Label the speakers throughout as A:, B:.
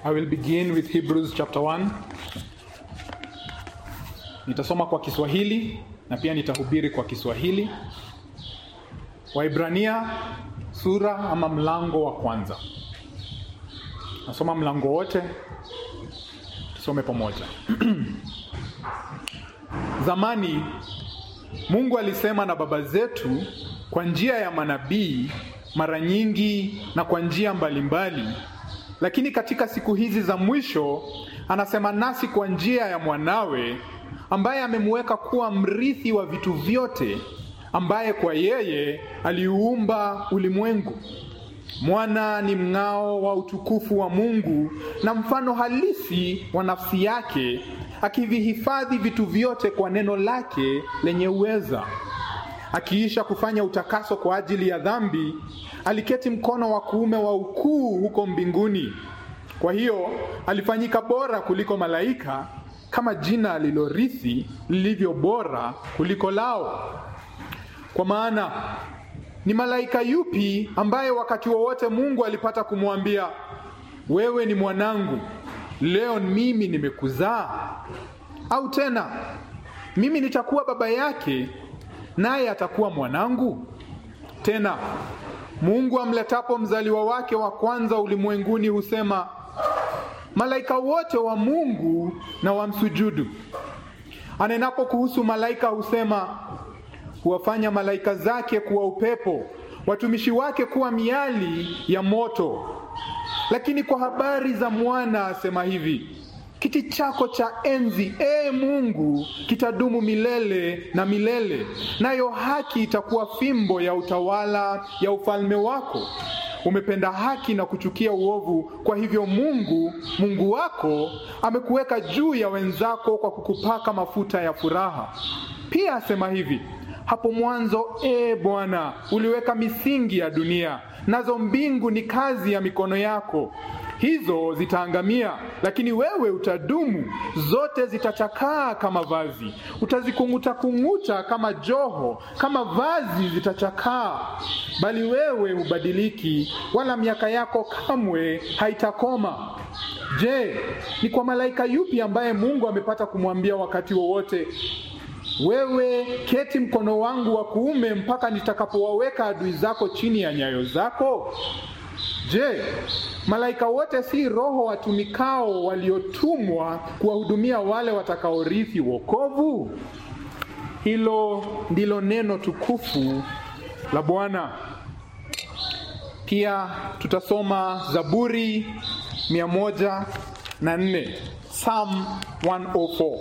A: I will begin with Hebrews chapter 1. Nitasoma kwa Kiswahili na pia nitahubiri kwa Kiswahili. Waibrania sura ama mlango wa kwanza. Nasoma mlango wote, tusome pamoja. Zamani Mungu alisema na baba zetu kwa njia ya manabii mara nyingi na kwa njia mbalimbali, lakini katika siku hizi za mwisho anasema nasi kwa njia ya mwanawe ambaye amemweka kuwa mrithi wa vitu vyote, ambaye kwa yeye aliuumba ulimwengu. Mwana ni mng'ao wa utukufu wa Mungu na mfano halisi wa nafsi yake, akivihifadhi vitu vyote kwa neno lake lenye uweza. Akiisha kufanya utakaso kwa ajili ya dhambi, aliketi mkono wa kuume wa ukuu huko mbinguni. Kwa hiyo alifanyika bora kuliko malaika, kama jina alilorithi lilivyo bora kuliko lao. Kwa maana ni malaika yupi ambaye wakati wowote Mungu alipata kumwambia, wewe ni mwanangu, leo mimi nimekuzaa? Au tena mimi nitakuwa baba yake naye atakuwa mwanangu? Tena Mungu amletapo mzaliwa wake wa kwanza ulimwenguni husema, malaika wote wa Mungu na wamsujudu. Anenapo kuhusu malaika husema, huwafanya malaika zake kuwa upepo, watumishi wake kuwa miali ya moto. Lakini kwa habari za mwana asema hivi, kiti chako cha enzi, ee Mungu, kitadumu milele na milele, nayo haki itakuwa fimbo ya utawala ya ufalme wako. Umependa haki na kuchukia uovu, kwa hivyo Mungu Mungu wako amekuweka juu ya wenzako kwa kukupaka mafuta ya furaha. Pia asema hivi, hapo mwanzo, ee Bwana, uliweka misingi ya dunia, nazo mbingu ni kazi ya mikono yako. Hizo zitaangamia, lakini wewe utadumu. Zote zitachakaa kama vazi, utazikung'uta kung'uta kama joho, kama vazi zitachakaa, bali wewe hubadiliki, wala miaka yako kamwe haitakoma. Je, ni kwa malaika yupi ambaye Mungu amepata kumwambia wakati wowote wewe keti mkono wangu wa kuume mpaka nitakapowaweka adui zako chini ya nyayo zako? Je, malaika wote si roho watumikao waliotumwa kuwahudumia wale watakaorithi wokovu? Hilo ndilo neno tukufu la Bwana. Pia tutasoma Zaburi mia moja na nne Psalm 104.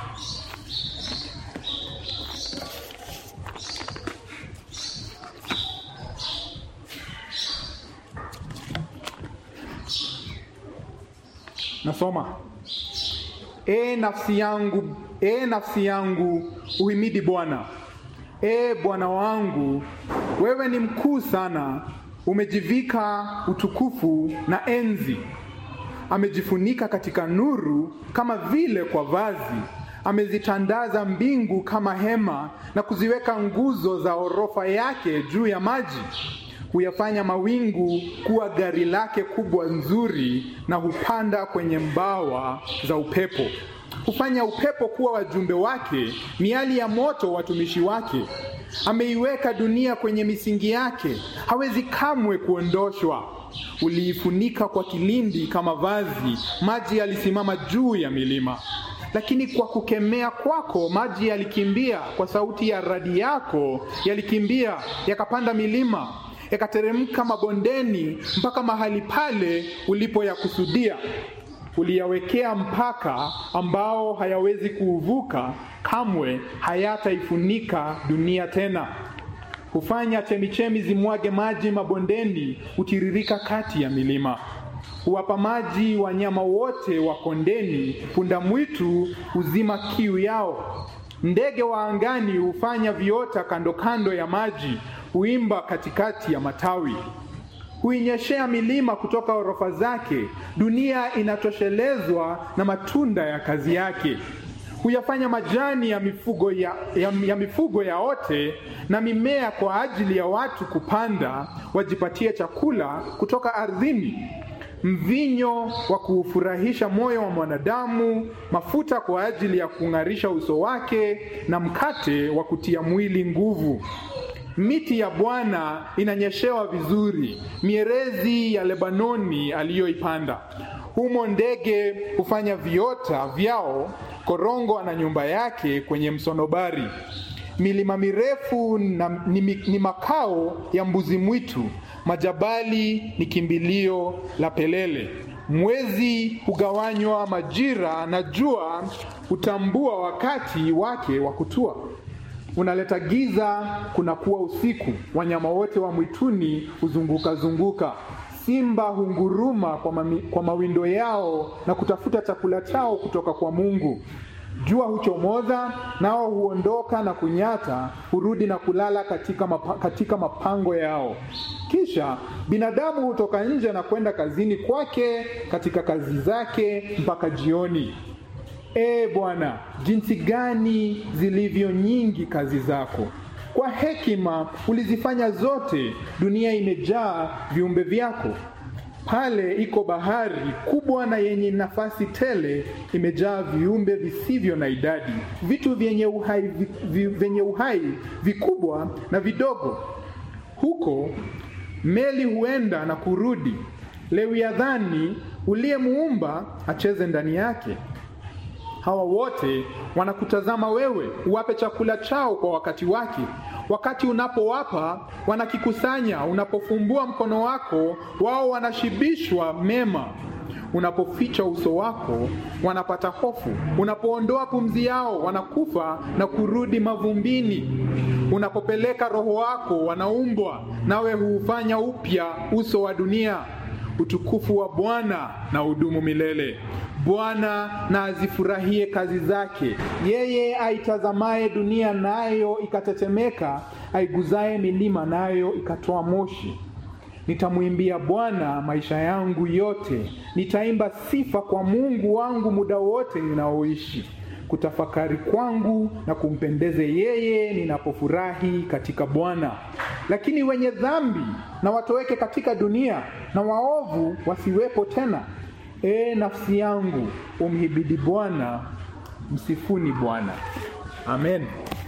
A: Nasoma. E nafsi yangu, e nafsi yangu, uhimidi Bwana. E Bwana wangu, wewe ni mkuu sana, umejivika utukufu na enzi. Amejifunika katika nuru kama vile kwa vazi, amezitandaza mbingu kama hema na kuziweka nguzo za orofa yake juu ya maji huyafanya mawingu kuwa gari lake kubwa nzuri, na hupanda kwenye mbawa za upepo. Hufanya upepo kuwa wajumbe wake, miali ya moto watumishi wake. Ameiweka dunia kwenye misingi yake, hawezi kamwe kuondoshwa. Uliifunika kwa kilindi kama vazi, maji yalisimama juu ya milima. Lakini kwa kukemea kwako maji yalikimbia, kwa sauti ya radi yako yalikimbia, yakapanda milima yakateremka mabondeni mpaka mahali pale ulipoyakusudia. Uliyawekea mpaka ambao hayawezi kuuvuka, kamwe hayataifunika dunia tena. Hufanya chemichemi zimwage maji mabondeni, hutiririka kati ya milima. Huwapa maji wanyama wote wa kondeni, punda mwitu huzima kiu yao. Ndege wa angani hufanya viota kando kando ya maji, huimba katikati ya matawi. Huinyeshea milima kutoka orofa zake, dunia inatoshelezwa na matunda ya kazi yake. Huyafanya majani ya mifugo ya, ya, ya mifugo yaote na mimea kwa ajili ya watu kupanda, wajipatie chakula kutoka ardhini. mvinyo wa kuufurahisha moyo wa mwanadamu, mafuta kwa ajili ya kung'arisha uso wake, na mkate wa kutia mwili nguvu. Miti ya Bwana inanyeshewa vizuri, mierezi ya Lebanoni aliyoipanda. Humo ndege hufanya viota vyao, korongo ana nyumba yake kwenye msonobari. Milima mirefu na, ni, ni makao ya mbuzi mwitu, majabali ni kimbilio la pelele. Mwezi hugawanywa majira, na jua hutambua wakati wake wa kutua. Unaleta giza, kunakuwa usiku. Wanyama wote wa mwituni huzunguka zunguka. Simba hunguruma kwa, mami, kwa mawindo yao na kutafuta chakula chao kutoka kwa Mungu. Jua huchomoza, nao huondoka na kunyata, hurudi na kulala katika, mapa, katika mapango yao. Kisha binadamu hutoka nje na kwenda kazini kwake katika kazi zake mpaka jioni. Ee Bwana, jinsi gani zilivyo nyingi kazi zako! Kwa hekima ulizifanya zote, dunia imejaa viumbe vyako. Pale iko bahari kubwa na yenye nafasi tele, imejaa viumbe visivyo na idadi, vitu vyenye uhai, vi, vyenye uhai vikubwa na vidogo. Huko meli huenda na kurudi, Lewiathani uliyemuumba acheze ndani yake. Hawa wote wanakutazama wewe, uwape chakula chao kwa wakati wake. Wakati unapowapa wanakikusanya, unapofumbua mkono wako wao wanashibishwa mema. Unapoficha uso wako wanapata hofu, unapoondoa pumzi yao wanakufa na kurudi mavumbini. Unapopeleka roho wako wanaumbwa, nawe huufanya upya uso wa dunia. Utukufu wa Bwana na udumu milele. Bwana na azifurahie kazi zake, yeye aitazamaye dunia nayo ikatetemeka, aiguzaye milima nayo ikatoa moshi. Nitamwimbia Bwana maisha yangu yote, nitaimba sifa kwa Mungu wangu muda wote ninaoishi. Kutafakari kwangu na kumpendeze yeye ninapofurahi katika Bwana. Lakini wenye dhambi na watoweke katika dunia, na waovu wasiwepo tena. Ee nafsi yangu, umhibidi Bwana, msifuni Bwana. Amen.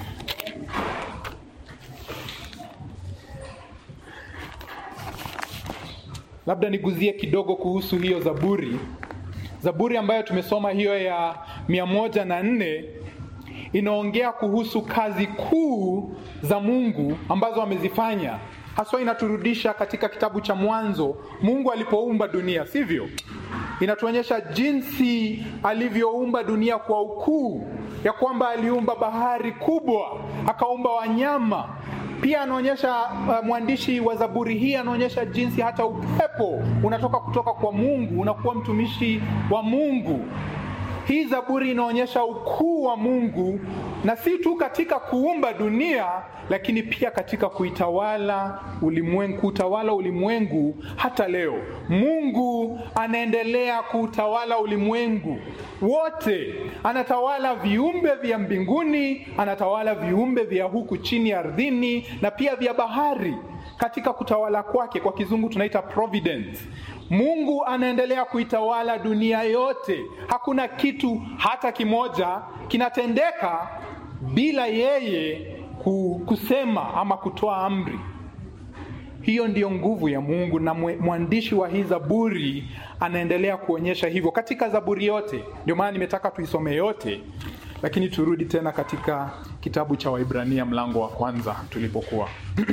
A: Labda niguzie kidogo kuhusu hiyo Zaburi. Zaburi ambayo tumesoma hiyo ya mia moja na nne inaongea kuhusu kazi kuu za Mungu ambazo amezifanya. Haswa inaturudisha katika kitabu cha Mwanzo, Mungu alipoumba dunia, sivyo? Inatuonyesha jinsi alivyoumba dunia kwa ukuu, ya kwamba aliumba bahari kubwa, akaumba wanyama. Pia anaonyesha uh, mwandishi wa Zaburi hii anaonyesha jinsi hata upepo unatoka kutoka kwa Mungu, unakuwa mtumishi wa Mungu. Hii Zaburi inaonyesha ukuu wa Mungu na si tu katika kuumba dunia, lakini pia katika kuitawala ulimwengu, kutawala ulimwengu hata leo. Mungu anaendelea kuutawala ulimwengu wote, anatawala viumbe vya mbinguni, anatawala viumbe vya huku chini ardhini, na pia vya bahari katika kutawala kwake, kwa kizungu tunaita providence. Mungu anaendelea kuitawala dunia yote. Hakuna kitu hata kimoja kinatendeka bila yeye kusema ama kutoa amri. Hiyo ndiyo nguvu ya Mungu, na mwandishi wa hii Zaburi anaendelea kuonyesha hivyo katika Zaburi yote. Ndio maana nimetaka tuisome yote, lakini turudi tena katika kitabu cha Waibrania mlango wa kwanza tulipokuwa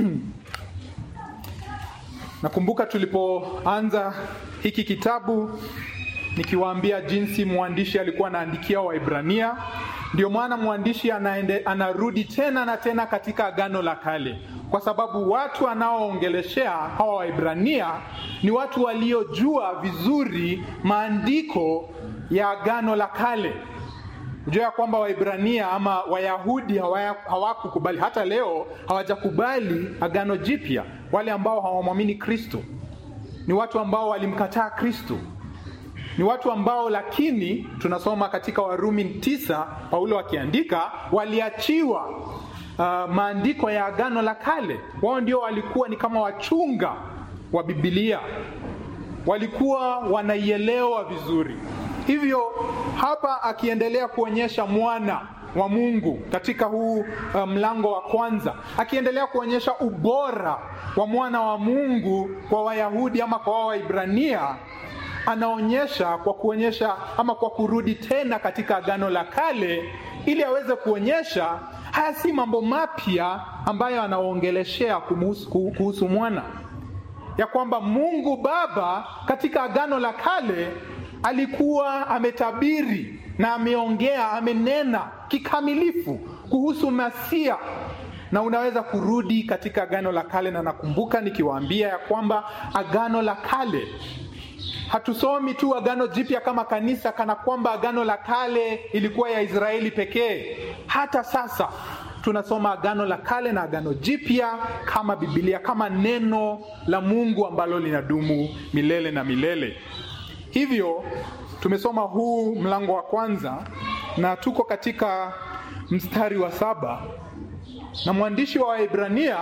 A: Nakumbuka tulipoanza hiki kitabu nikiwaambia jinsi mwandishi alikuwa anaandikia Waibrania. Ndio maana mwandishi anaende, anarudi tena na tena katika Agano la Kale, kwa sababu watu anaoongeleshea hawa Waibrania ni watu waliojua vizuri maandiko ya Agano la Kale. Unajua ya kwamba Waibrania ama Wayahudi hawakukubali, hata leo hawajakubali Agano Jipya. Wale ambao hawamwamini Kristo ni watu ambao walimkataa Kristo, ni watu ambao, lakini tunasoma katika Warumi tisa, Paulo akiandika, waliachiwa uh, maandiko ya Agano la Kale. Wao ndio walikuwa ni kama wachunga wa Biblia. walikuwa wanaielewa vizuri. Hivyo hapa akiendelea kuonyesha mwana wa Mungu katika huu uh, mlango wa kwanza, akiendelea kuonyesha ubora wa mwana wa Mungu kwa Wayahudi ama kwa Waibrania, anaonyesha kwa kuonyesha ama kwa kurudi tena katika Agano la Kale ili aweze kuonyesha haya si mambo mapya ambayo anaongeleshea kuhusu mwana, ya kwamba Mungu Baba katika Agano la Kale alikuwa ametabiri na ameongea, amenena kikamilifu kuhusu Masia, na unaweza kurudi katika Agano la Kale, na nakumbuka nikiwaambia ya kwamba Agano la Kale hatusomi tu Agano Jipya kama kanisa kana kwamba Agano la Kale ilikuwa ya Israeli pekee. Hata sasa tunasoma Agano la Kale na Agano Jipya kama Biblia, kama neno la Mungu ambalo linadumu milele na milele. Hivyo tumesoma huu mlango wa kwanza na tuko katika mstari wa saba na mwandishi wa Waebrania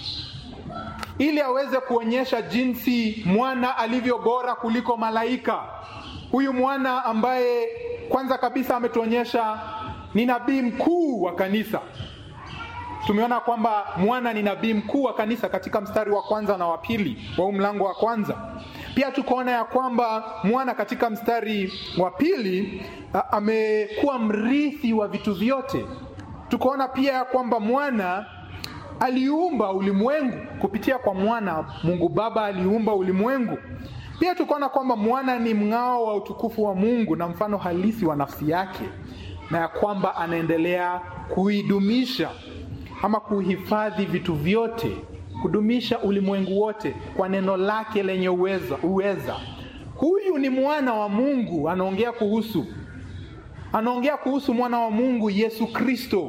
A: ili aweze kuonyesha jinsi mwana alivyo bora kuliko malaika. Huyu mwana ambaye kwanza kabisa ametuonyesha ni nabii mkuu wa kanisa. Tumeona kwamba mwana ni nabii mkuu wa kanisa katika mstari wa kwanza na wa pili wa huu mlango wa kwanza. Pia tukaona ya kwamba mwana katika mstari wa pili amekuwa mrithi wa vitu vyote. Tukaona pia ya kwamba mwana aliumba ulimwengu kupitia kwa mwana. Mungu Baba aliumba ulimwengu. Pia tukaona kwamba mwana ni mng'ao wa utukufu wa Mungu na mfano halisi wa nafsi yake, na ya kwamba anaendelea kuidumisha ama kuhifadhi vitu vyote, kudumisha ulimwengu wote kwa neno lake lenye uweza, uweza. Huyu ni mwana wa Mungu, anaongea kuhusu anaongea kuhusu mwana wa Mungu Yesu Kristo,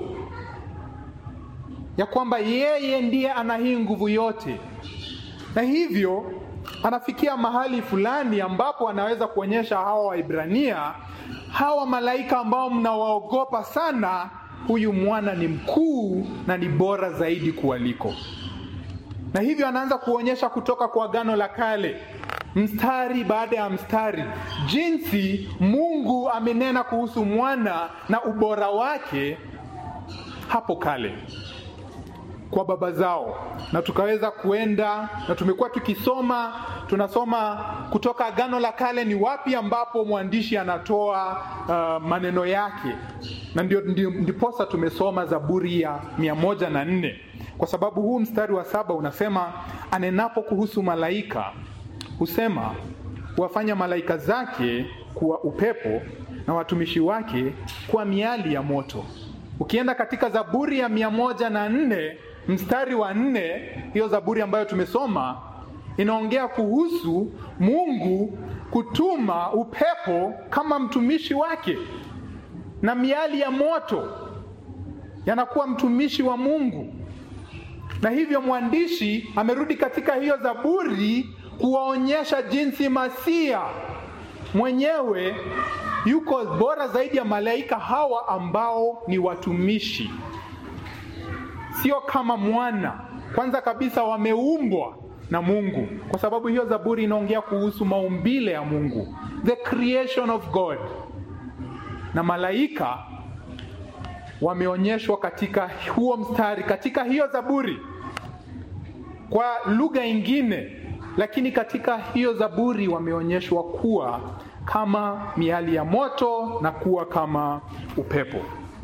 A: ya kwamba yeye ndiye ana hii nguvu yote, na hivyo anafikia mahali fulani ambapo anaweza kuonyesha hawa Waibrania, hawa malaika ambao mnawaogopa sana, huyu mwana ni mkuu na ni bora zaidi kuwaliko. Na hivyo anaanza kuonyesha kutoka kwa Agano la Kale mstari baada ya mstari jinsi Mungu amenena kuhusu mwana na ubora wake hapo kale kwa baba zao, na tukaweza kuenda na tumekuwa tukisoma, tunasoma kutoka Agano la Kale ni wapi ambapo mwandishi anatoa uh, maneno yake, na ndio, ndio, ndiposa tumesoma Zaburi ya mia moja na nne kwa sababu huu mstari wa saba unasema anenapo kuhusu malaika husema huwafanya malaika zake kuwa upepo na watumishi wake kuwa miali ya moto. Ukienda katika Zaburi ya mia moja na nne mstari wa nne, hiyo Zaburi ambayo tumesoma inaongea kuhusu Mungu kutuma upepo kama mtumishi wake na miali ya moto yanakuwa mtumishi wa Mungu, na hivyo mwandishi amerudi katika hiyo Zaburi kuwaonyesha jinsi Masia mwenyewe yuko bora zaidi ya malaika hawa ambao ni watumishi, sio kama mwana. Kwanza kabisa wameumbwa na Mungu, kwa sababu hiyo Zaburi inaongea kuhusu maumbile ya Mungu, the creation of God, na malaika wameonyeshwa katika huo mstari, katika hiyo Zaburi kwa lugha ingine lakini katika hiyo Zaburi wameonyeshwa kuwa kama miali ya moto na kuwa kama upepo.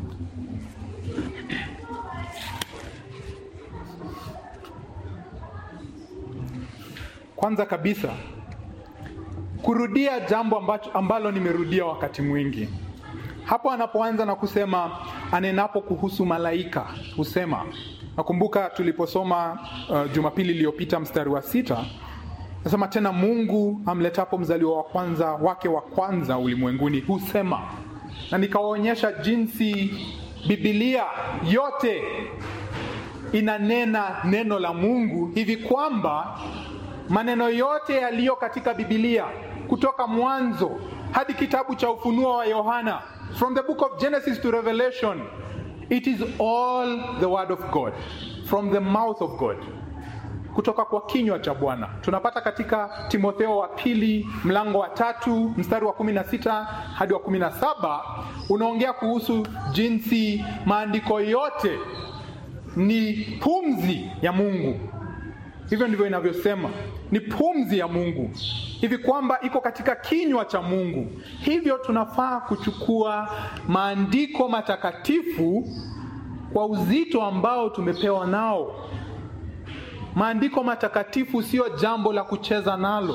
A: Kwanza kabisa kurudia jambo ambacho, ambalo nimerudia wakati mwingi hapo anapoanza na kusema anenapo kuhusu malaika husema Nakumbuka tuliposoma uh, Jumapili iliyopita mstari wa sita nasema tena, Mungu amletapo mzaliwa wa kwanza wake wa kwanza ulimwenguni husema, na nikawaonyesha jinsi Biblia yote inanena neno la Mungu hivi kwamba maneno yote yaliyo katika Biblia kutoka mwanzo hadi kitabu cha Ufunuo wa Yohana, from the book of Genesis to Revelation It is all the word of God from the mouth of God. kutoka kwa kinywa cha Bwana. Tunapata katika Timotheo wa pili mlango wa tatu mstari wa kumi na sita hadi wa kumi na saba unaongea kuhusu jinsi maandiko yote ni pumzi ya Mungu. Hivyo ndivyo inavyosema, ni pumzi ya Mungu, hivi kwamba iko katika kinywa cha Mungu. Hivyo tunafaa kuchukua maandiko matakatifu kwa uzito ambao tumepewa nao. Maandiko matakatifu sio jambo la kucheza nalo.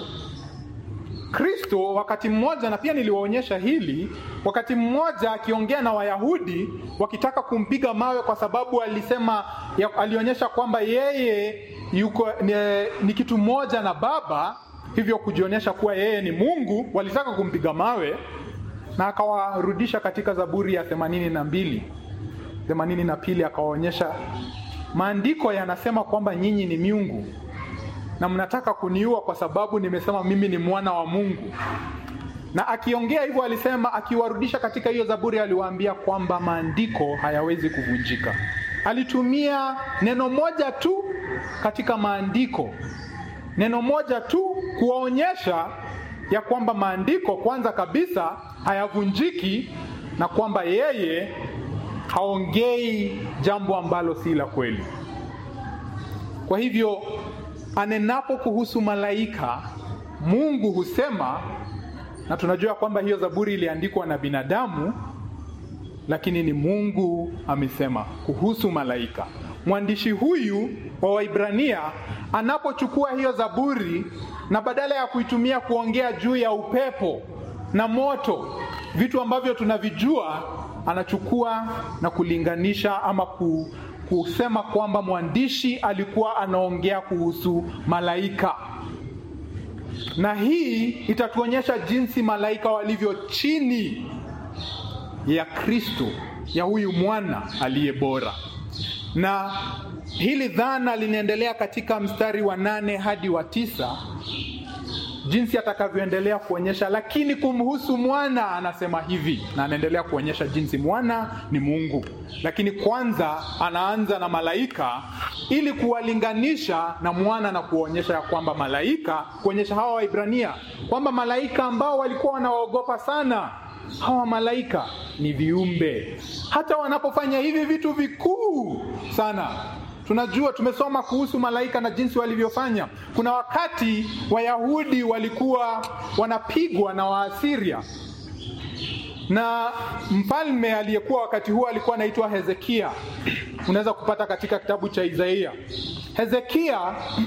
A: Kristo wakati mmoja, na pia niliwaonyesha hili, wakati mmoja akiongea na Wayahudi wakitaka kumpiga mawe kwa sababu alisema ya, alionyesha kwamba yeye yuko ni, ni kitu moja na Baba, hivyo kujionyesha kuwa yeye ni Mungu. Walitaka kumpiga mawe na akawarudisha katika Zaburi ya themanini na mbili themanini na pili akawaonyesha maandiko yanasema kwamba nyinyi ni miungu na mnataka kuniua kwa sababu nimesema mimi ni mwana wa Mungu. Na akiongea hivyo alisema, akiwarudisha katika hiyo Zaburi, aliwaambia kwamba maandiko hayawezi kuvunjika. Alitumia neno moja tu katika maandiko, neno moja tu kuwaonyesha ya kwamba maandiko kwanza kabisa hayavunjiki na kwamba yeye haongei jambo ambalo si la kweli. Kwa hivyo anenapo kuhusu malaika, Mungu husema, na tunajua kwamba hiyo Zaburi iliandikwa na binadamu, lakini ni Mungu amesema kuhusu malaika. Mwandishi huyu wa Waibrania anapochukua hiyo Zaburi na badala ya kuitumia kuongea juu ya upepo na moto, vitu ambavyo tunavijua, anachukua na kulinganisha ama ku, kusema kwamba mwandishi alikuwa anaongea kuhusu malaika, na hii itatuonyesha jinsi malaika walivyo chini ya Kristo, ya huyu mwana aliye bora. Na hili dhana linaendelea katika mstari wa nane hadi wa tisa jinsi atakavyoendelea kuonyesha, lakini kumhusu mwana anasema hivi, na anaendelea kuonyesha jinsi mwana ni Mungu, lakini kwanza anaanza na malaika ili kuwalinganisha na mwana na kuonyesha ya kwamba malaika, kuonyesha hawa Waibrania kwamba malaika ambao walikuwa wanawaogopa sana, hawa malaika ni viumbe, hata wanapofanya hivi vitu vikuu sana Tunajua, tumesoma kuhusu malaika na jinsi walivyofanya. Kuna wakati Wayahudi walikuwa wanapigwa na Waasiria, na mfalme aliyekuwa wakati huo alikuwa anaitwa Hezekia. Unaweza kupata katika kitabu cha Isaia. Hezekia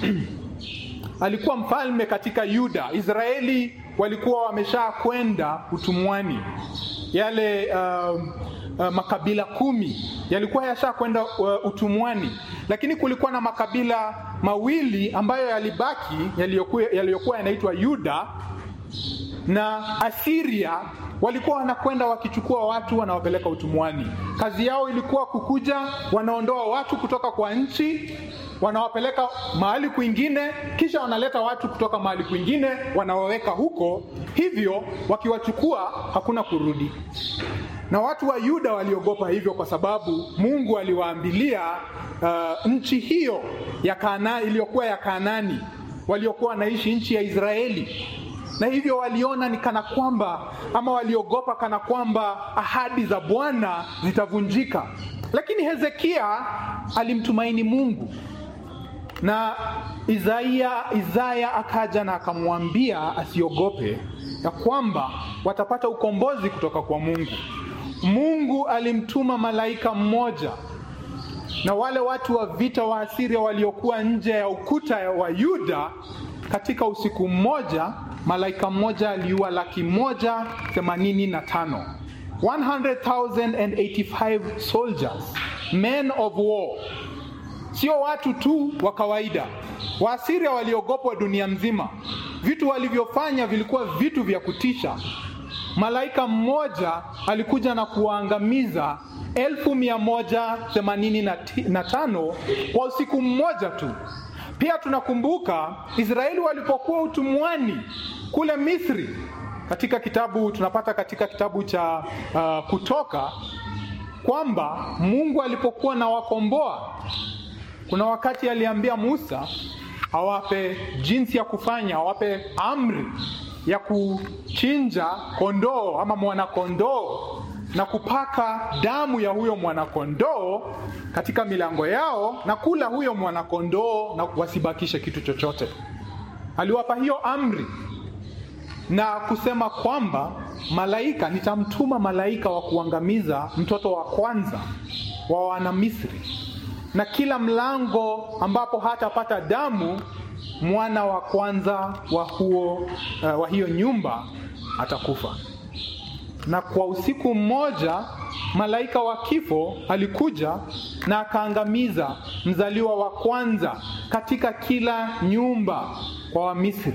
A: alikuwa mfalme katika Yuda. Israeli walikuwa wamesha kwenda utumwani, yale uh, Uh, makabila kumi yalikuwa yasha kwenda uh, utumwani, lakini kulikuwa na makabila mawili ambayo yalibaki yaliyokuwa yanaitwa Yuda na Asiria. Walikuwa wanakwenda wakichukua watu wanawapeleka utumwani. Kazi yao ilikuwa kukuja, wanaondoa watu kutoka kwa nchi, wanawapeleka mahali kwingine, kisha wanaleta watu kutoka mahali kwingine, wanawaweka huko. Hivyo wakiwachukua hakuna kurudi na watu wa Yuda waliogopa hivyo, kwa sababu Mungu aliwaambilia uh, nchi hiyo ya Kana iliyokuwa ya Kanaani waliokuwa wanaishi nchi ya Israeli, na hivyo waliona ni kana kwamba ama waliogopa kana kwamba ahadi za Bwana zitavunjika. Lakini Hezekia alimtumaini Mungu na Isaya, Isaya akaja na akamwambia asiogope, ya kwamba watapata ukombozi kutoka kwa Mungu. Mungu alimtuma malaika mmoja na wale watu wa vita wa Asiria waliokuwa nje ya ukuta wa Yuda. Katika usiku mmoja, malaika mmoja aliua laki moja themanini na tano 100,085 soldiers men of war, sio watu tu wa kawaida. Waasiria waliogopwa dunia mzima. Vitu walivyofanya vilikuwa vitu vya kutisha. Malaika mmoja alikuja na kuwaangamiza elfu mia moja themanini na tano kwa usiku mmoja tu. Pia tunakumbuka Israeli walipokuwa utumwani kule Misri, katika kitabu tunapata katika kitabu cha uh, Kutoka kwamba Mungu alipokuwa na wakomboa, kuna wakati aliambia Musa awape jinsi ya kufanya, awape amri ya kuchinja kondoo ama mwanakondoo na kupaka damu ya huyo mwanakondoo katika milango yao na kula huyo mwanakondoo na wasibakishe kitu chochote. Aliwapa hiyo amri na kusema kwamba malaika, nitamtuma malaika wa kuangamiza mtoto wa kwanza wa Wanamisri, na kila mlango ambapo hatapata damu, mwana wa kwanza wa huo uh, wa hiyo nyumba atakufa. Na kwa usiku mmoja malaika wa kifo alikuja na akaangamiza mzaliwa wa kwanza katika kila nyumba kwa Wamisri.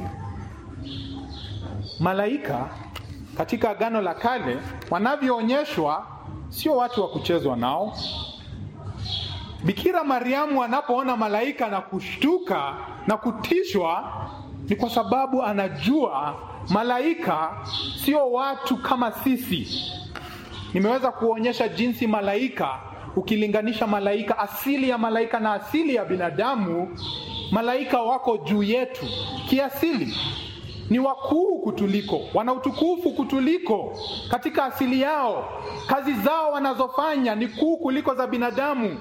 A: Malaika katika Agano la Kale wanavyoonyeshwa sio watu wa kuchezwa nao. Bikira Mariamu anapoona malaika na kushtuka na kutishwa, ni kwa sababu anajua malaika sio watu kama sisi. Nimeweza kuonyesha jinsi malaika, ukilinganisha malaika, asili ya malaika na asili ya binadamu, malaika wako juu yetu kiasili ni wakuu kutuliko, wana utukufu kutuliko katika asili yao. Kazi zao wanazofanya ni kuu kuliko za binadamu.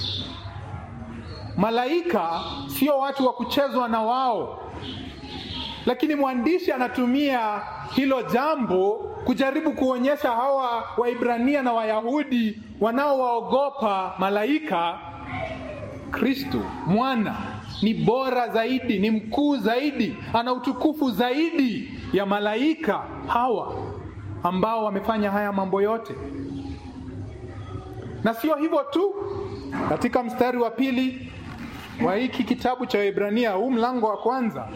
A: Malaika sio watu wa kuchezwa na wao, lakini mwandishi anatumia hilo jambo kujaribu kuonyesha hawa Waibrania na Wayahudi wanaowaogopa malaika, Kristo mwana ni bora zaidi, ni mkuu zaidi, ana utukufu zaidi ya malaika hawa ambao wamefanya haya mambo yote. Na sio hivyo tu, katika mstari wa pili wa hiki kitabu cha Waebrania, huu mlango wa kwanza,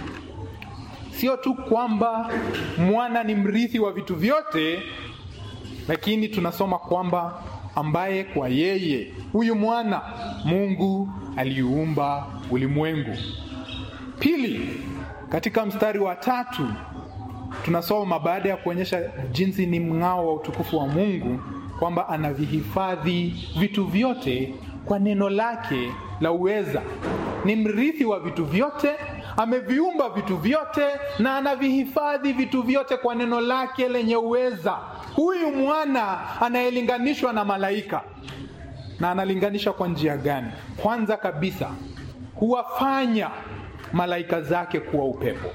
A: sio tu kwamba mwana ni mrithi wa vitu vyote, lakini tunasoma kwamba ambaye kwa yeye huyu mwana Mungu aliumba ulimwengu. Pili, katika mstari wa tatu tunasoma baada ya kuonyesha jinsi ni mng'ao wa utukufu wa Mungu kwamba anavihifadhi vitu vyote kwa neno lake la uweza. Ni mrithi wa vitu vyote, ameviumba vitu vyote na anavihifadhi vitu vyote kwa neno lake lenye uweza. Huyu mwana anayelinganishwa na malaika na analinganisha kwa njia gani? Kwanza kabisa, huwafanya malaika zake kuwa upepo.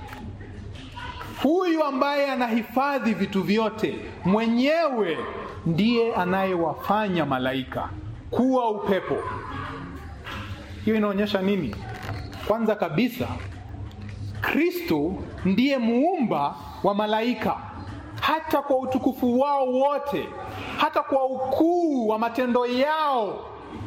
A: Huyu ambaye anahifadhi vitu vyote mwenyewe ndiye anayewafanya malaika kuwa upepo. Hiyo inaonyesha nini? Kwanza kabisa, Kristo ndiye muumba wa malaika, hata kwa utukufu wao wote, hata kwa ukuu wa matendo yao.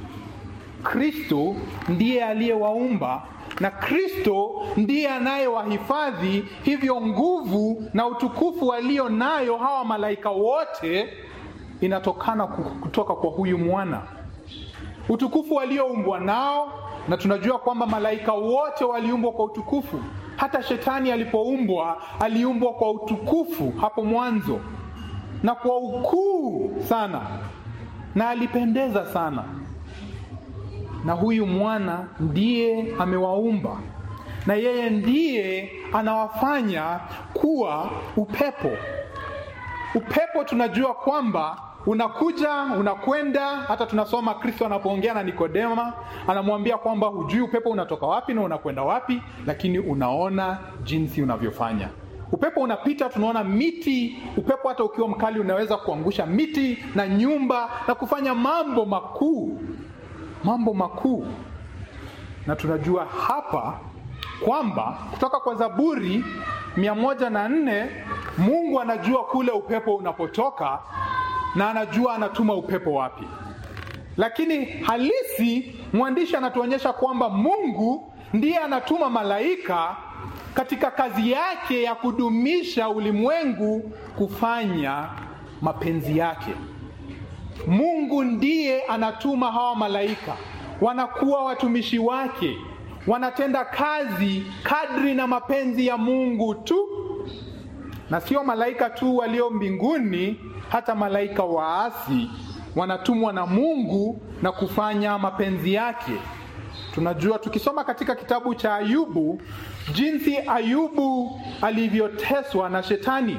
A: Kristo ndiye aliyewaumba na Kristo ndiye anayewahifadhi. Hivyo nguvu na utukufu walio nayo hawa malaika wote inatokana kutoka kwa huyu mwana. Utukufu walioumbwa nao, na tunajua kwamba malaika wote waliumbwa kwa utukufu. Hata shetani alipoumbwa aliumbwa kwa utukufu hapo mwanzo na kwa ukuu sana, na alipendeza sana na huyu mwana ndiye amewaumba na yeye ndiye anawafanya kuwa upepo. Upepo tunajua kwamba unakuja unakwenda. Hata tunasoma Kristo anapoongea na Nikodema, anamwambia kwamba hujui upepo unatoka wapi na unakwenda wapi, lakini unaona jinsi unavyofanya. Upepo unapita, tunaona miti. Upepo hata ukiwa mkali unaweza kuangusha miti na nyumba na kufanya mambo makuu mambo makuu. Na tunajua hapa kwamba kutoka kwa Zaburi mia moja na nne Mungu anajua kule upepo unapotoka na anajua anatuma upepo wapi, lakini halisi mwandishi anatuonyesha kwamba Mungu ndiye anatuma malaika katika kazi yake ya kudumisha ulimwengu, kufanya mapenzi yake. Mungu ndiye anatuma hawa malaika, wanakuwa watumishi wake, wanatenda kazi kadri na mapenzi ya Mungu tu, na sio malaika tu walio mbinguni, hata malaika waasi wanatumwa na Mungu na kufanya mapenzi yake. Tunajua tukisoma katika kitabu cha Ayubu jinsi Ayubu alivyoteswa na shetani.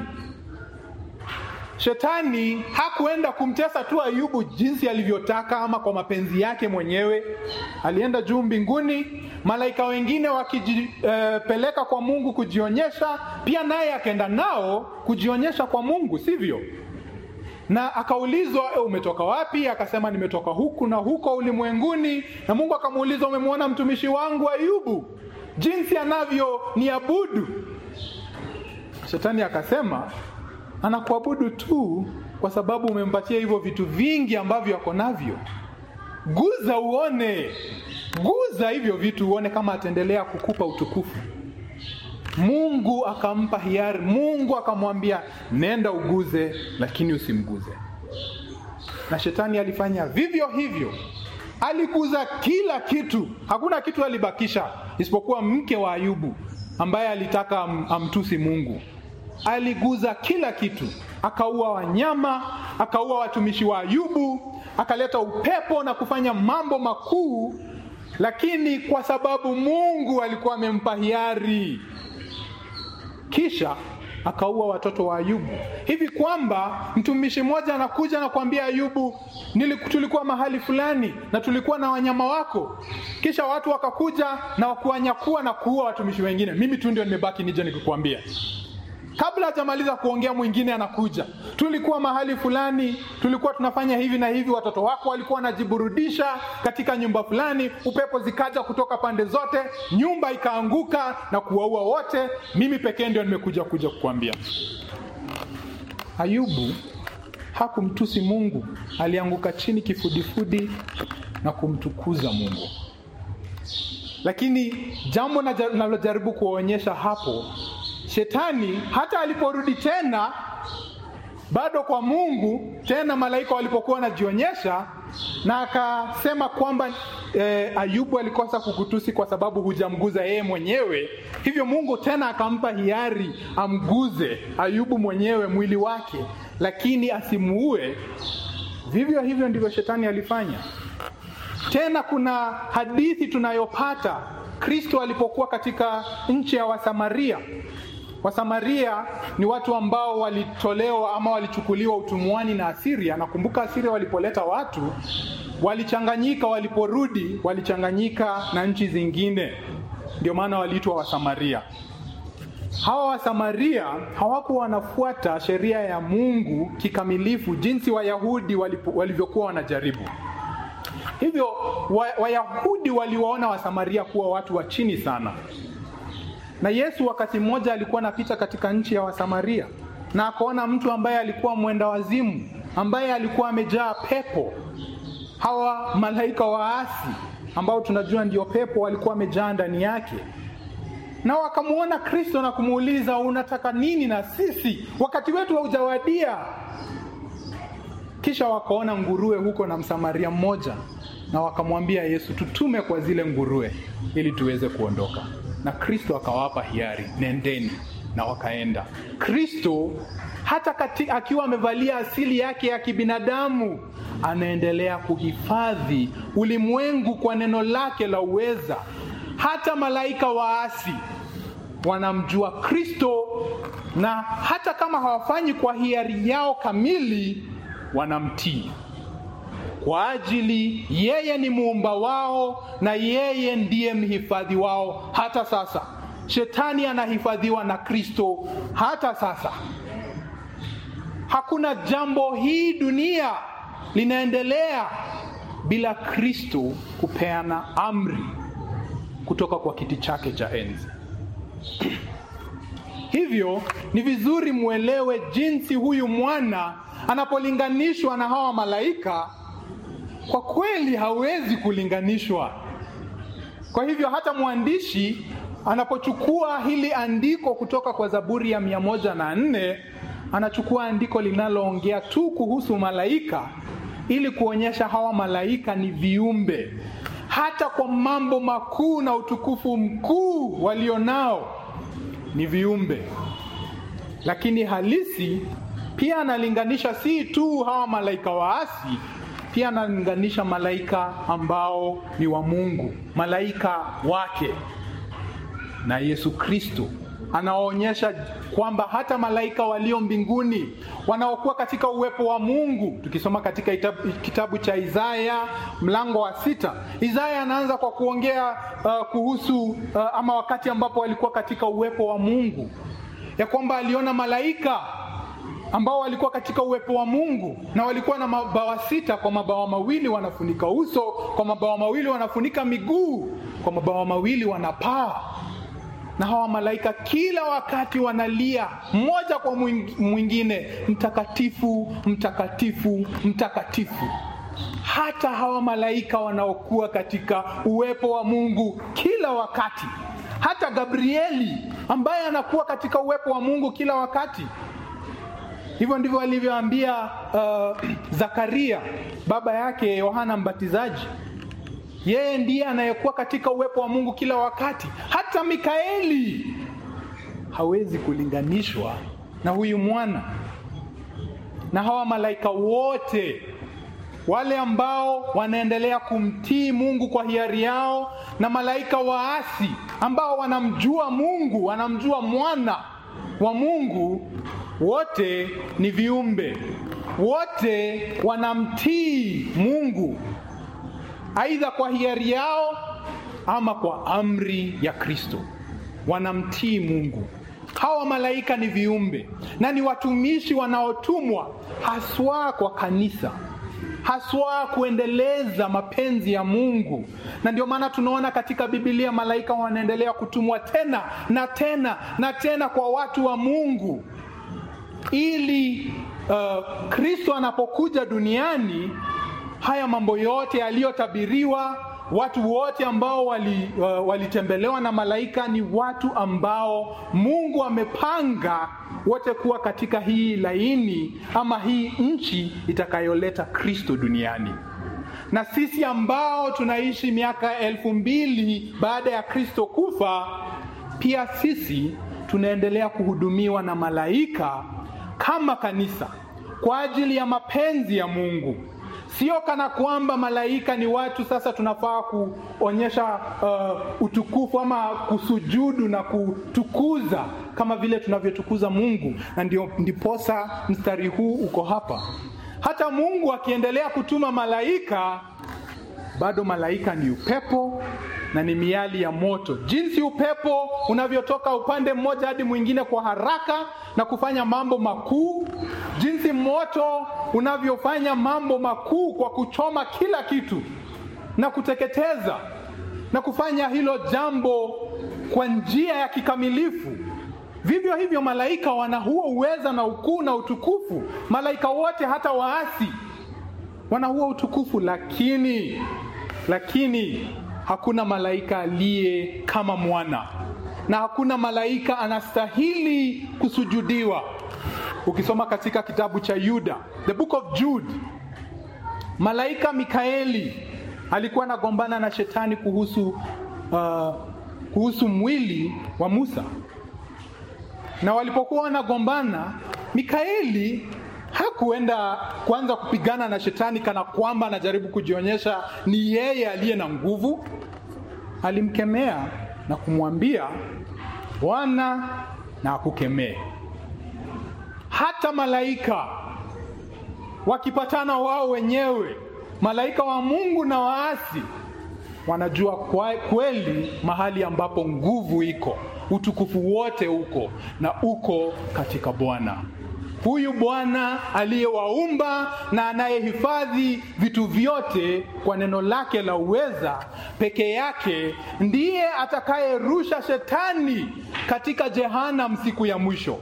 A: Shetani hakuenda kumtesa tu Ayubu jinsi alivyotaka ama kwa mapenzi yake mwenyewe. Alienda juu mbinguni, malaika wengine wakijipeleka uh, kwa Mungu kujionyesha, pia naye akaenda nao kujionyesha kwa Mungu, sivyo? na akaulizwa e, umetoka wapi? Akasema nimetoka huku na huko ulimwenguni. Na Mungu akamuuliza umemwona mtumishi wangu Ayubu jinsi anavyoniabudu? Shetani akasema anakuabudu tu kwa sababu umempatia hivyo vitu vingi ambavyo ako navyo. Guza uone, guza hivyo vitu uone kama ataendelea kukupa utukufu. Mungu akampa hiari. Mungu akamwambia nenda uguze, lakini usimguze. Na shetani alifanya vivyo hivyo, aliguza kila kitu, hakuna kitu alibakisha isipokuwa mke wa Ayubu ambaye alitaka am, amtusi Mungu. Aliguza kila kitu, akaua wanyama, akaua watumishi wa Ayubu, akaleta upepo na kufanya mambo makuu, lakini kwa sababu Mungu alikuwa amempa hiari kisha akaua watoto wa Ayubu, hivi kwamba mtumishi mmoja anakuja na kuambia Ayubu, tulikuwa mahali fulani na tulikuwa na wanyama wako, kisha watu wakakuja na kuwanyakua na kuua watumishi wengine, mimi tu ndio nimebaki nije nikukwambia. Kabla hajamaliza kuongea, mwingine anakuja, tulikuwa mahali fulani, tulikuwa tunafanya hivi na hivi, watoto wako walikuwa wanajiburudisha katika nyumba fulani, upepo zikaja kutoka pande zote, nyumba ikaanguka na kuwaua wote, mimi pekee ndio nimekuja kuja kukuambia. Ayubu hakumtusi Mungu, alianguka chini kifudifudi na kumtukuza Mungu. Lakini jambo nalojaribu kuwaonyesha hapo Shetani hata aliporudi tena bado kwa Mungu tena, malaika walipokuwa wanajionyesha na akasema kwamba e, Ayubu alikosa kukutusi kwa sababu hujamguza yeye mwenyewe. Hivyo Mungu tena akampa hiari amguze Ayubu mwenyewe mwili wake, lakini asimuue. Vivyo hivyo ndivyo shetani alifanya. Tena kuna hadithi tunayopata Kristo alipokuwa katika nchi ya Wasamaria. Wasamaria ni watu ambao walitolewa ama walichukuliwa utumwani na Asiria. Nakumbuka Asiria walipoleta watu walichanganyika, waliporudi walichanganyika na nchi zingine, ndio maana waliitwa Wasamaria. Hawa Wasamaria hawakuwa wanafuata sheria ya Mungu kikamilifu jinsi Wayahudi walivyokuwa wanajaribu. Hivyo Wayahudi wa waliwaona Wasamaria kuwa watu wa chini sana na Yesu wakati mmoja alikuwa anapita katika nchi ya Wasamaria na akaona mtu ambaye alikuwa mwenda wazimu, ambaye alikuwa amejaa pepo. Hawa malaika waasi ambao tunajua ndio pepo walikuwa wamejaa ndani yake, na wakamwona Kristo na kumuuliza, unataka nini na sisi? Wakati wetu haujawadia. Kisha wakaona nguruwe huko na Msamaria mmoja, na wakamwambia Yesu, tutume kwa zile nguruwe ili tuweze kuondoka na Kristo akawapa hiari, nendeni, na wakaenda. Kristo hata kati, akiwa amevalia asili yake ya kibinadamu anaendelea kuhifadhi ulimwengu kwa neno lake la uweza. Hata malaika waasi wanamjua Kristo, na hata kama hawafanyi kwa hiari yao kamili, wanamtii kwa ajili yeye ni muumba wao na yeye ndiye mhifadhi wao hata sasa. Shetani anahifadhiwa na Kristo hata sasa. Hakuna jambo hii dunia linaendelea bila Kristo kupeana amri kutoka kwa kiti chake cha enzi. Hivyo ni vizuri mwelewe jinsi huyu mwana anapolinganishwa na hawa malaika kwa kweli hawezi kulinganishwa. Kwa hivyo hata mwandishi anapochukua hili andiko kutoka kwa Zaburi ya mia moja na nne anachukua andiko linaloongea tu kuhusu malaika ili kuonyesha hawa malaika ni viumbe, hata kwa mambo makuu na utukufu mkuu walionao ni viumbe, lakini halisi pia analinganisha si tu hawa malaika waasi pia analinganisha malaika ambao ni wa Mungu, malaika wake na Yesu Kristo anaonyesha kwamba hata malaika walio mbinguni wanaokuwa katika uwepo wa Mungu. Tukisoma katika itabu, kitabu cha Isaya mlango wa sita, Isaya anaanza kwa kuongea uh, kuhusu uh, ama wakati ambapo walikuwa katika uwepo wa Mungu, ya kwamba aliona malaika ambao walikuwa katika uwepo wa Mungu na walikuwa na mabawa sita, kwa mabawa mawili wanafunika uso, kwa mabawa mawili wanafunika miguu, kwa mabawa mawili wanapaa na hawa malaika kila wakati wanalia mmoja kwa mwingine, mtakatifu, mtakatifu, mtakatifu. Hata hawa malaika wanaokuwa katika uwepo wa Mungu kila wakati, hata Gabrieli ambaye anakuwa katika uwepo wa Mungu kila wakati. Hivyo ndivyo alivyoambia uh, Zakaria baba yake Yohana Mbatizaji yeye ndiye anayekuwa katika uwepo wa Mungu kila wakati. Hata Mikaeli hawezi kulinganishwa na huyu mwana. Na hawa malaika wote wale ambao wanaendelea kumtii Mungu kwa hiari yao, na malaika waasi ambao wanamjua Mungu, wanamjua mwana wa Mungu, wote ni viumbe, wote wanamtii Mungu aidha kwa hiari yao ama kwa amri ya Kristo, wanamtii Mungu. Hawa malaika ni viumbe na ni watumishi wanaotumwa haswa kwa kanisa, haswa kuendeleza mapenzi ya Mungu, na ndio maana tunaona katika Biblia malaika wanaendelea kutumwa tena na tena na tena kwa watu wa Mungu ili uh, Kristo anapokuja duniani haya mambo yote yaliyotabiriwa, watu wote ambao wali, uh, walitembelewa na malaika ni watu ambao Mungu amepanga wote kuwa katika hii laini ama hii nchi itakayoleta Kristo duniani. Na sisi ambao tunaishi miaka elfu mbili baada ya Kristo kufa, pia sisi tunaendelea kuhudumiwa na malaika kama kanisa kwa ajili ya mapenzi ya Mungu. Sio kana kwamba malaika ni watu sasa tunafaa kuonyesha uh, utukufu ama kusujudu na kutukuza kama vile tunavyotukuza Mungu, na ndio ndiposa mstari huu uko hapa. Hata Mungu akiendelea kutuma malaika, bado malaika ni upepo na ni miali ya moto. Jinsi upepo unavyotoka upande mmoja hadi mwingine kwa haraka na kufanya mambo makuu, jinsi moto unavyofanya mambo makuu kwa kuchoma kila kitu na kuteketeza na kufanya hilo jambo kwa njia ya kikamilifu. Vivyo hivyo malaika wana huo uweza na ukuu na utukufu. Malaika wote hata waasi wana huo utukufu, lakini lakini hakuna malaika aliye kama mwana, na hakuna malaika anastahili kusujudiwa. Ukisoma katika kitabu cha Yuda, the book of Jude, malaika Mikaeli alikuwa anagombana na shetani kuhusu uh, kuhusu mwili wa Musa, na walipokuwa wanagombana, Mikaeli hakuenda kuanza kupigana na shetani kana kwamba anajaribu kujionyesha ni yeye aliye na nguvu. Alimkemea na kumwambia Bwana na akukemee. Hata malaika wakipatana wao wenyewe, malaika wa Mungu na waasi, wanajua kwa kweli mahali ambapo nguvu iko, utukufu wote uko na uko katika Bwana. Huyu Bwana aliyewaumba na anayehifadhi vitu vyote kwa neno lake la uweza peke yake ndiye atakayerusha shetani katika jehanamu siku ya mwisho.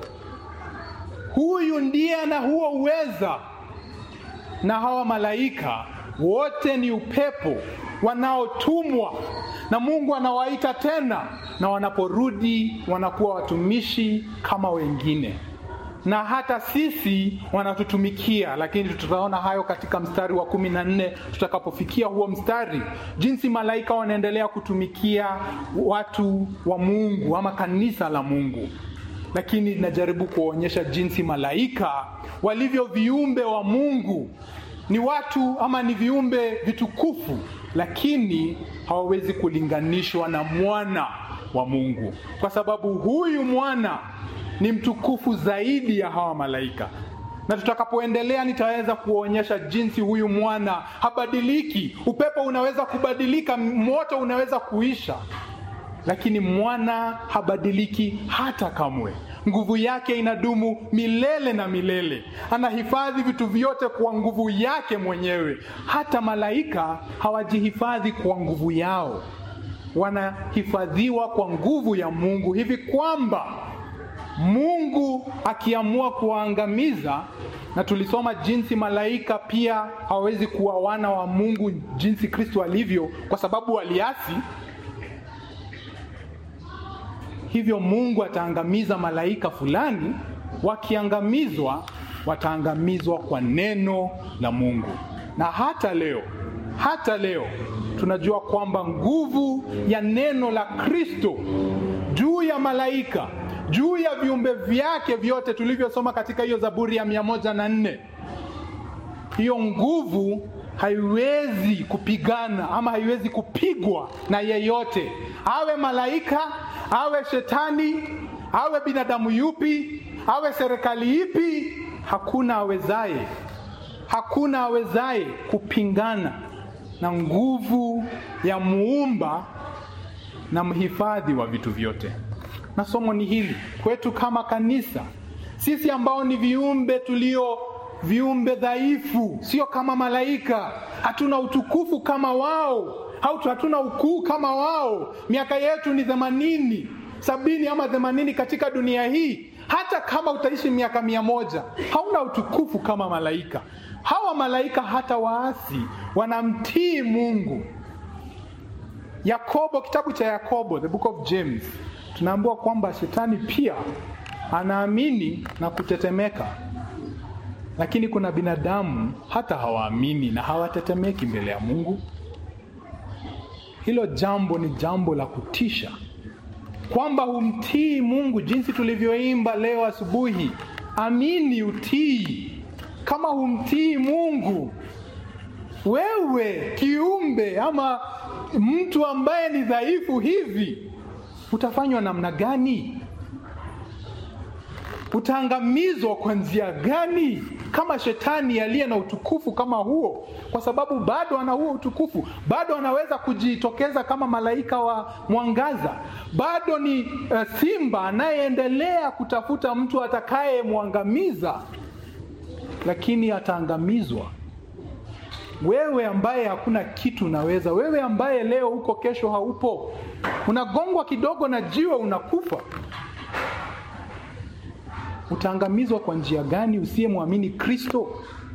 A: Huyu ndiye ana huo uweza, na hawa malaika wote ni upepo wanaotumwa na Mungu anawaita tena, na wanaporudi wanakuwa watumishi kama wengine na hata sisi wanatutumikia, lakini tutaona hayo katika mstari wa kumi na nne tutakapofikia huo mstari, jinsi malaika wanaendelea kutumikia watu wa Mungu ama kanisa la Mungu. Lakini najaribu kuonyesha jinsi malaika walivyo viumbe wa Mungu ni watu ama ni viumbe vitukufu, lakini hawawezi kulinganishwa na mwana wa Mungu, kwa sababu huyu mwana ni mtukufu zaidi ya hawa malaika. Na tutakapoendelea nitaweza kuonyesha jinsi huyu mwana habadiliki. Upepo unaweza kubadilika, moto unaweza kuisha, lakini mwana habadiliki hata kamwe. Nguvu yake inadumu milele na milele. Anahifadhi vitu vyote kwa nguvu yake mwenyewe. Hata malaika hawajihifadhi kwa nguvu yao, wanahifadhiwa kwa nguvu ya Mungu, hivi kwamba Mungu akiamua kuwaangamiza, na tulisoma jinsi malaika pia hawawezi kuwa wana wa Mungu jinsi Kristo alivyo, kwa sababu waliasi. Hivyo Mungu ataangamiza malaika fulani, wakiangamizwa wataangamizwa kwa neno la Mungu. Na hata leo, hata leo tunajua kwamba nguvu ya neno la Kristo juu ya malaika juu ya viumbe vyake vyote tulivyosoma katika hiyo Zaburi ya mia moja na nne. Hiyo nguvu haiwezi kupigana ama haiwezi kupigwa na yeyote, awe malaika, awe shetani, awe binadamu yupi, awe serikali ipi. Hakuna awezaye, hakuna awezaye kupingana na nguvu ya muumba na mhifadhi wa vitu vyote na somo ni hili kwetu kama kanisa, sisi ambao ni viumbe tulio viumbe dhaifu, sio kama malaika. Hatuna utukufu kama wao, hatuna ukuu kama wao. Miaka yetu ni themanini, sabini ama themanini katika dunia hii. Hata kama utaishi miaka mia moja hauna utukufu kama malaika. Hawa malaika hata waasi wanamtii Mungu. Yakobo, kitabu cha Yakobo, the book of James tunaambiwa kwamba shetani pia anaamini na kutetemeka, lakini kuna binadamu hata hawaamini na hawatetemeki mbele ya Mungu. Hilo jambo ni jambo la kutisha, kwamba humtii Mungu jinsi tulivyoimba leo asubuhi. Amini utii. Kama humtii Mungu, wewe kiumbe ama mtu ambaye ni dhaifu hivi utafanywa namna gani? Utaangamizwa kwa njia gani? Kama shetani aliye na utukufu kama huo, kwa sababu bado ana huo utukufu, bado anaweza kujitokeza kama malaika wa mwangaza, bado ni uh, simba anayeendelea kutafuta mtu atakayemwangamiza, lakini ataangamizwa. Wewe ambaye hakuna kitu unaweza, wewe ambaye leo uko, kesho haupo, unagongwa kidogo na jiwe unakufa, utaangamizwa kwa njia gani usiyemwamini Kristo?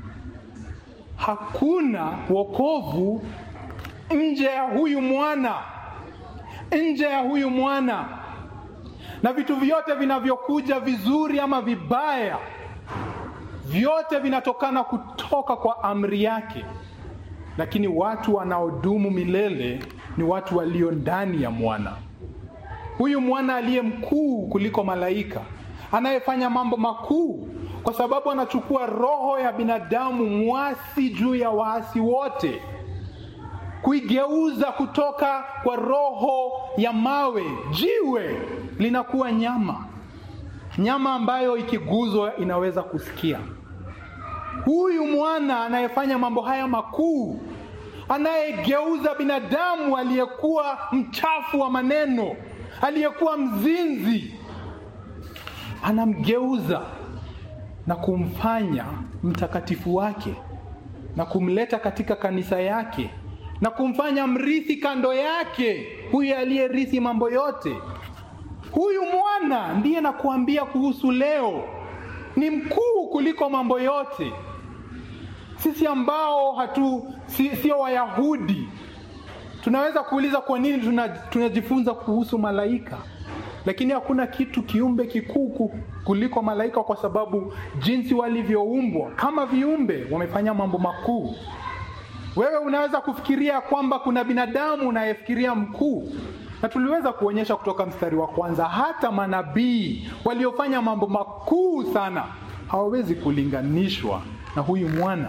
A: Hakuna wokovu nje ya huyu mwana, nje ya huyu mwana. Na vitu vyote vinavyokuja vizuri ama vibaya, vyote vinatokana kutoka kwa amri yake lakini watu wanaodumu milele ni watu walio ndani ya mwana. Huyu mwana aliye mkuu kuliko malaika, anayefanya mambo makuu, kwa sababu anachukua roho ya binadamu mwasi juu ya waasi wote, kuigeuza kutoka kwa roho ya mawe, jiwe, linakuwa nyama, nyama ambayo ikiguzwa inaweza kusikia. Huyu mwana anayefanya mambo haya makuu, anayegeuza binadamu aliyekuwa mchafu wa maneno, aliyekuwa mzinzi, anamgeuza na kumfanya mtakatifu wake na kumleta katika kanisa yake na kumfanya mrithi kando yake, huyu aliyerithi mambo yote. Huyu mwana ndiye nakuambia kuhusu leo, ni mkuu kuliko mambo yote. Sisi ambao hatu si, sio Wayahudi tunaweza kuuliza kwa nini tunajifunza kuhusu malaika, lakini hakuna kitu kiumbe kikuu kuliko malaika, kwa sababu jinsi walivyoumbwa kama viumbe wamefanya mambo makuu. Wewe unaweza kufikiria kwamba kuna binadamu unayefikiria mkuu, na tuliweza kuonyesha kutoka mstari wa kwanza, hata manabii waliofanya mambo makuu sana hawawezi kulinganishwa na huyu mwana.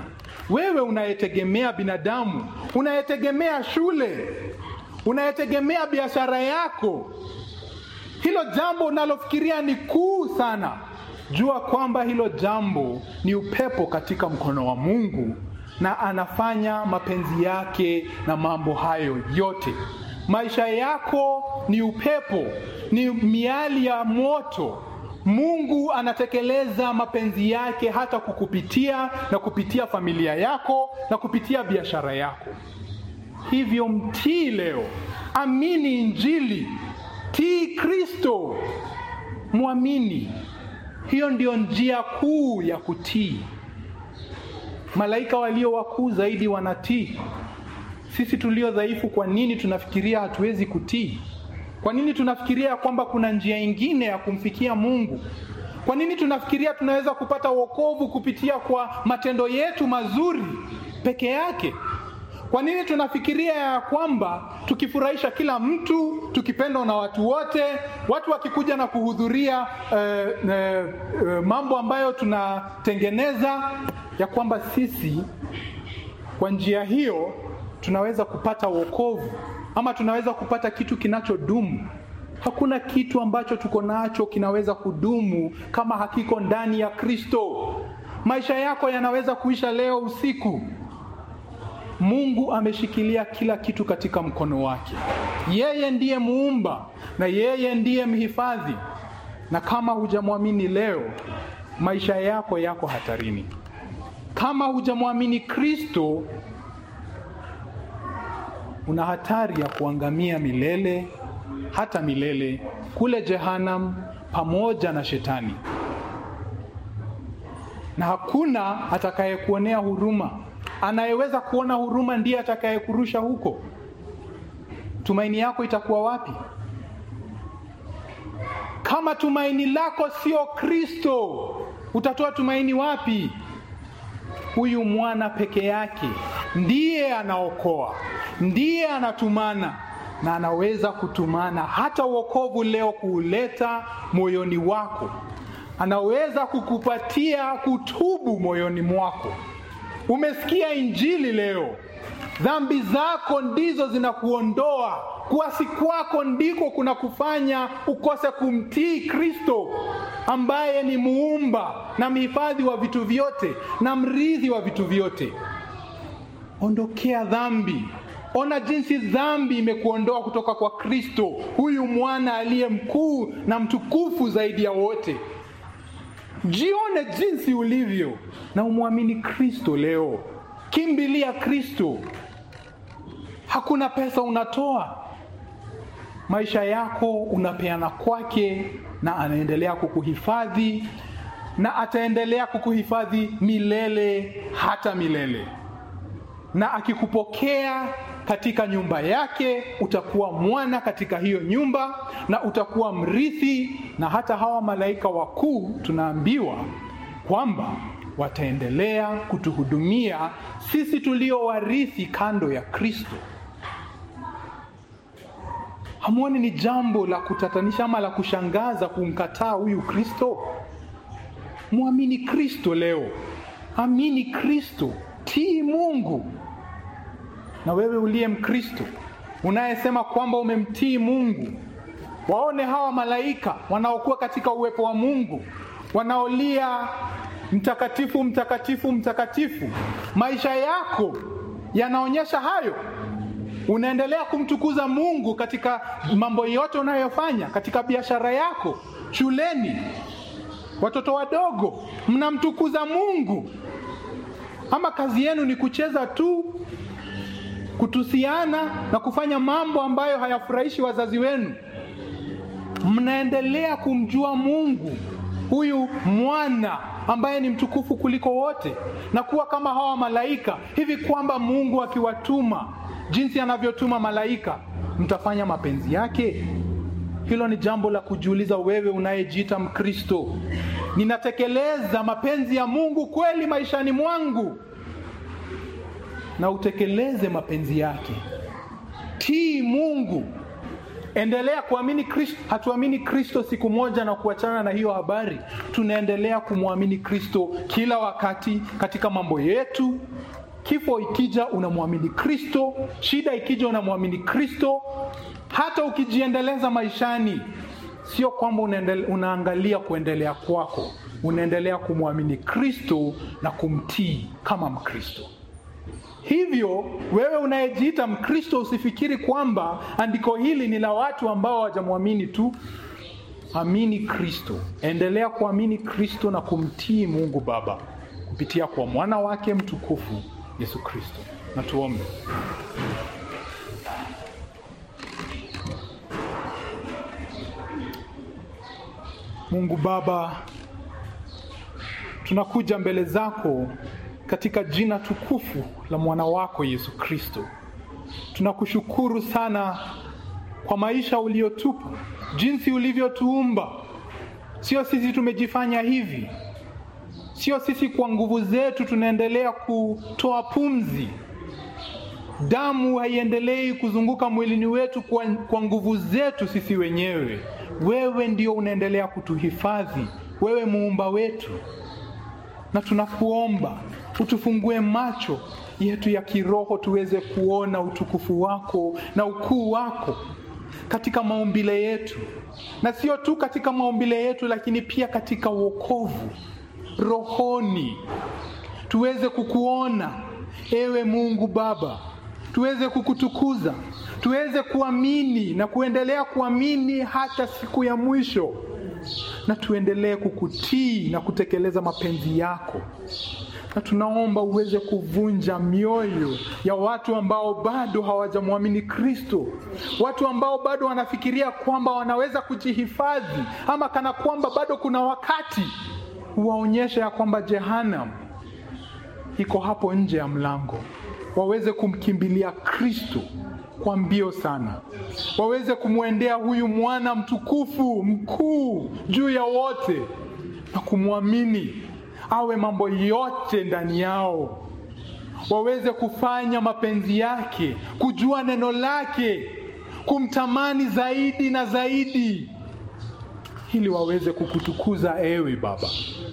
A: wewe unayetegemea binadamu, unayetegemea shule, unayetegemea biashara yako, hilo jambo unalofikiria ni kuu sana, jua kwamba hilo jambo ni upepo katika mkono wa Mungu na anafanya mapenzi yake na mambo hayo yote. Maisha yako ni upepo, ni miali ya moto. Mungu anatekeleza mapenzi yake hata kukupitia na kupitia familia yako na kupitia biashara yako. Hivyo mtii leo, amini Injili, tii Kristo, mwamini. Hiyo ndio njia kuu ya kutii. Malaika walio wakuu zaidi wanatii. Sisi tulio dhaifu, kwa nini tunafikiria hatuwezi kutii? Kwa nini tunafikiria kwamba kuna njia ingine ya kumfikia Mungu? Kwa nini tunafikiria tunaweza kupata wokovu kupitia kwa matendo yetu mazuri peke yake? Kwa nini tunafikiria ya kwamba tukifurahisha kila mtu, tukipendwa na watu wote, watu wakikuja na kuhudhuria eh, eh, eh, mambo ambayo tunatengeneza, ya kwamba sisi kwa njia hiyo tunaweza kupata wokovu ama tunaweza kupata kitu kinachodumu? Hakuna kitu ambacho tuko nacho kinaweza kudumu kama hakiko ndani ya Kristo. Maisha yako yanaweza kuisha leo usiku. Mungu ameshikilia kila kitu katika mkono wake. Yeye ndiye muumba na yeye ndiye mhifadhi, na kama hujamwamini leo, maisha yako yako hatarini. Kama hujamwamini Kristo, una hatari ya kuangamia milele, hata milele kule Jehanam pamoja na Shetani, na hakuna atakayekuonea huruma. Anayeweza kuona huruma ndiye atakayekurusha huko. Tumaini yako itakuwa wapi? Kama tumaini lako sio Kristo, utatoa tumaini wapi? Huyu mwana peke yake ndiye anaokoa, ndiye anatumana na anaweza kutumana hata wokovu leo kuuleta moyoni wako. Anaweza kukupatia kutubu moyoni mwako. Umesikia injili leo, dhambi zako ndizo zinakuondoa. Kuasi kwako ndiko kuna kufanya ukose kumtii Kristo ambaye ni muumba na mhifadhi wa vitu vyote na mrithi wa vitu vyote. Ondokea dhambi. Ona jinsi dhambi imekuondoa kutoka kwa Kristo, huyu mwana aliye mkuu na mtukufu zaidi ya wote. Jione jinsi ulivyo na umwamini Kristo leo. Kimbilia Kristo. Hakuna pesa unatoa, maisha yako unapeana kwake, na anaendelea kukuhifadhi na ataendelea kukuhifadhi milele hata milele. Na akikupokea katika nyumba yake, utakuwa mwana katika hiyo nyumba na utakuwa mrithi. Na hata hawa malaika wakuu tunaambiwa kwamba wataendelea kutuhudumia sisi tulio warithi kando ya Kristo. Hamwoni ni jambo la kutatanisha ama la kushangaza kumkataa huyu Kristo? Mwamini Kristo leo, amini Kristo, tii Mungu. Na wewe uliye Mkristo unayesema kwamba umemtii Mungu, waone hawa malaika wanaokuwa katika uwepo wa Mungu, wanaolia mtakatifu, mtakatifu, mtakatifu. Maisha yako yanaonyesha hayo. Unaendelea kumtukuza Mungu katika mambo yote unayofanya, katika biashara yako, shuleni, watoto wadogo, mnamtukuza Mungu. Ama kazi yenu ni kucheza tu, kutusiana na kufanya mambo ambayo hayafurahishi wazazi wenu? Mnaendelea kumjua Mungu huyu mwana ambaye ni mtukufu kuliko wote, na kuwa kama hawa malaika hivi, kwamba Mungu akiwatuma jinsi anavyotuma malaika, mtafanya mapenzi yake? Hilo ni jambo la kujiuliza, wewe unayejiita Mkristo. Ninatekeleza mapenzi ya Mungu kweli maishani mwangu? Na utekeleze mapenzi yake, tii Mungu, endelea kuamini Kristo. Hatuamini Kristo siku moja na kuachana na hiyo habari. Tunaendelea kumwamini Kristo kila wakati katika mambo yetu, Kifo ikija unamwamini Kristo, shida ikija unamwamini Kristo. Hata ukijiendeleza maishani, sio kwamba unaendele, unaangalia kuendelea kwako, unaendelea kumwamini Kristo na kumtii kama Mkristo. Hivyo wewe unayejiita Mkristo usifikiri kwamba andiko hili ni la watu ambao hawajamwamini tu. Amini Kristo, endelea kuamini Kristo na kumtii Mungu Baba kupitia kwa mwana wake mtukufu Yesu Kristo. Na tuombe. Mungu Baba, tunakuja mbele zako katika jina tukufu la mwana wako Yesu Kristo. Tunakushukuru sana kwa maisha uliotupa, jinsi ulivyotuumba. Sio sisi tumejifanya hivi, sio sisi kwa nguvu zetu tunaendelea kutoa pumzi. Damu haiendelei kuzunguka mwilini wetu kwa, kwa nguvu zetu sisi wenyewe. Wewe ndio unaendelea kutuhifadhi, wewe muumba wetu, na tunakuomba utufungue macho yetu ya kiroho tuweze kuona utukufu wako na ukuu wako katika maumbile yetu, na sio tu katika maumbile yetu, lakini pia katika wokovu rohoni, tuweze kukuona ewe Mungu Baba, tuweze kukutukuza, tuweze kuamini na kuendelea kuamini hata siku ya mwisho, na tuendelee kukutii na kutekeleza mapenzi yako na tunaomba uweze kuvunja mioyo ya watu ambao bado hawajamwamini Kristo, watu ambao bado wanafikiria kwamba wanaweza kujihifadhi ama kana kwamba bado kuna wakati. Waonyeshe ya kwamba Jehanam iko hapo nje ya mlango, waweze kumkimbilia Kristo kwa mbio sana, waweze kumwendea huyu mwana mtukufu mkuu juu ya wote na kumwamini awe mambo yote ndani yao, waweze kufanya mapenzi yake, kujua neno lake, kumtamani zaidi na zaidi, ili waweze kukutukuza ewe Baba.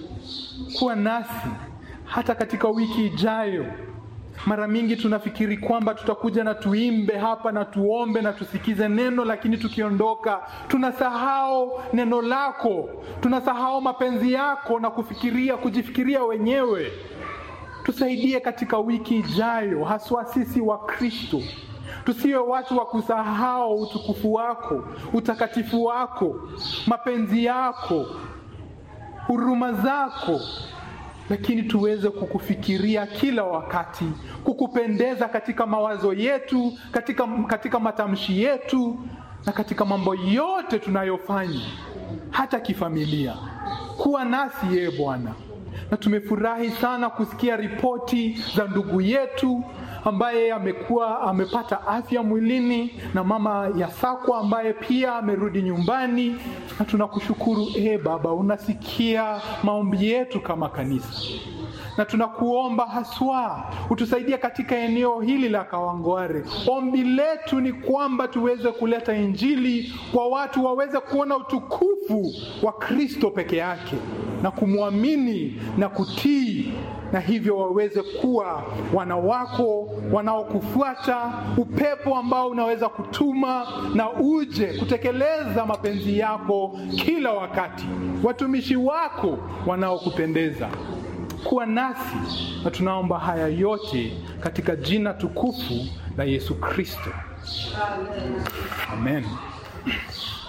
A: Kuwa nasi hata katika wiki ijayo. Mara mingi tunafikiri kwamba tutakuja na tuimbe hapa na tuombe na tusikize neno, lakini tukiondoka tunasahau neno lako, tunasahau mapenzi yako na kufikiria kujifikiria wenyewe. Tusaidie katika wiki ijayo, haswa sisi wa Kristo, tusiwe watu wa kusahau utukufu wako, utakatifu wako, mapenzi yako, huruma zako lakini tuweze kukufikiria kila wakati, kukupendeza katika mawazo yetu, katika, katika matamshi yetu na katika mambo yote tunayofanya, hata kifamilia. Kuwa nasi yeye Bwana, na tumefurahi sana kusikia ripoti za ndugu yetu ambaye amekuwa amepata afya mwilini na mama ya Sakwa ambaye pia amerudi nyumbani, na tunakushukuru e Baba, unasikia maombi yetu kama kanisa, na tunakuomba haswa utusaidie katika eneo hili la Kawangware. Ombi letu ni kwamba tuweze kuleta Injili kwa watu waweze kuona utukufu wa Kristo peke yake na kumwamini na kutii na hivyo waweze kuwa wana wako wanaokufuata, upepo ambao unaweza kutuma na uje kutekeleza mapenzi yako kila wakati, watumishi wako wanaokupendeza. Kuwa nasi na tunaomba haya yote katika jina tukufu la Yesu Kristo, amen.